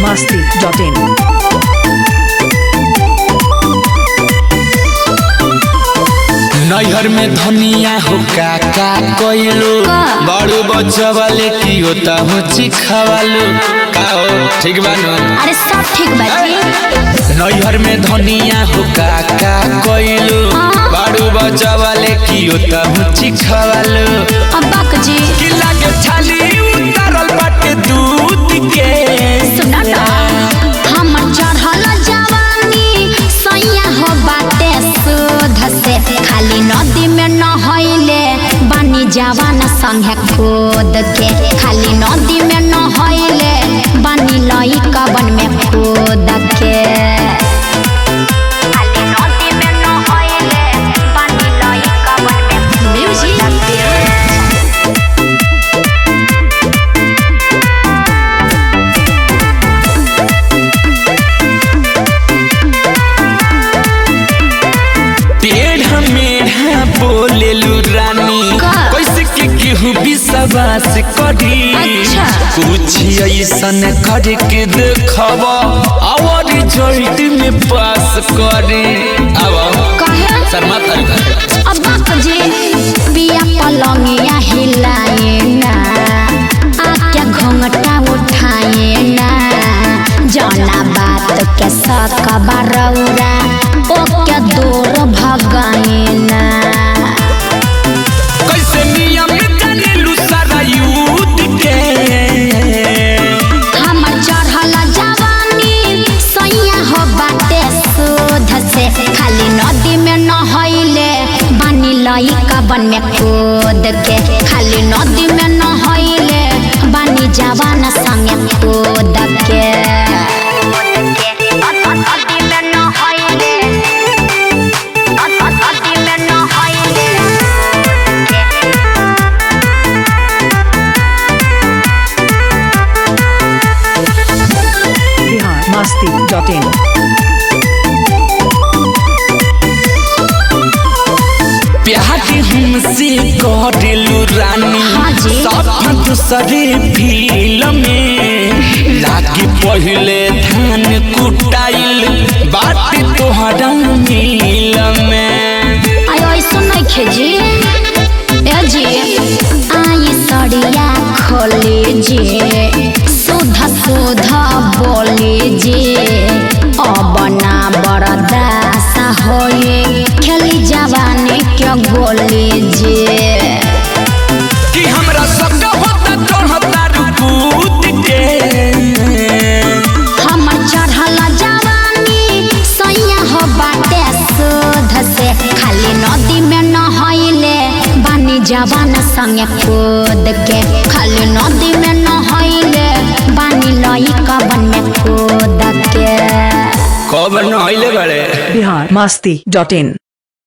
masti.in. नैहर में धनिया हो काका कइलो बड़ू बच्चा वाले की होता हो चिखावालो का हो ठीक बा न अरे सब ठीक बा जी नैहर में धनिया हो काका कइलो बड़ू बच्चा वाले की होता हो चिखावालो अब्बा जी कि लागे छाली उतारल बाटे दूध के सुना ना हमर चढ़ल जवानी सैया हो बाटे सुध से खाली नदी में नहैले बानी जवान संगे खोद के खाली नदी में नहैले बानी लई कबन में खोद के खाली नदी में नहैले बानी लई कबन में म्यूजिक टेढ़ा मेढ़ा बोलेलू रानी का? कैसे के केहू विश्वास करी अच्छा। कुछ ऐसन करके देखब और रिजल्ट में पास करे अब कहे शर्मा तारी अब्बा जी बिया पलंगिया हिलाए ना आके घोंघटा उठाए ना जना बात के सक बरौरा ओके दूर भगाए ना कैसे नियम जानेलू सारा युद्ध के हमर चढ़ल जवानी सैया हो बाटे शोध से खाली नदी में नहैले बानी लई कबन में खोद के खाली नदी में नहैले बानी जवान संगे खोद के नदी में नहैले नदी में नहैले Bihar masti.in. प्यार हमसे करेलू रानी हाँ जी। सब दूसरे फिल्म में लागे पहले धान कुटाइल बात तोहरा मिल में आयो ऐसो नहीं खेजी ए जी आई सड़िया खोली जी सुधा सुधा बोली जी अब ना बरदासा होए खेली जवानी के गोली जी कि हमरा सब होता चढ़ता रुकूत के हमर चढ़ल जवानी सैया हो बाटे शोध से खाली नदी में नहैले बानी जवान संगे खोद के खाली नदी में नहैले बानी लई कबन में खोद के कब नहले बड़े Bihar masti.in.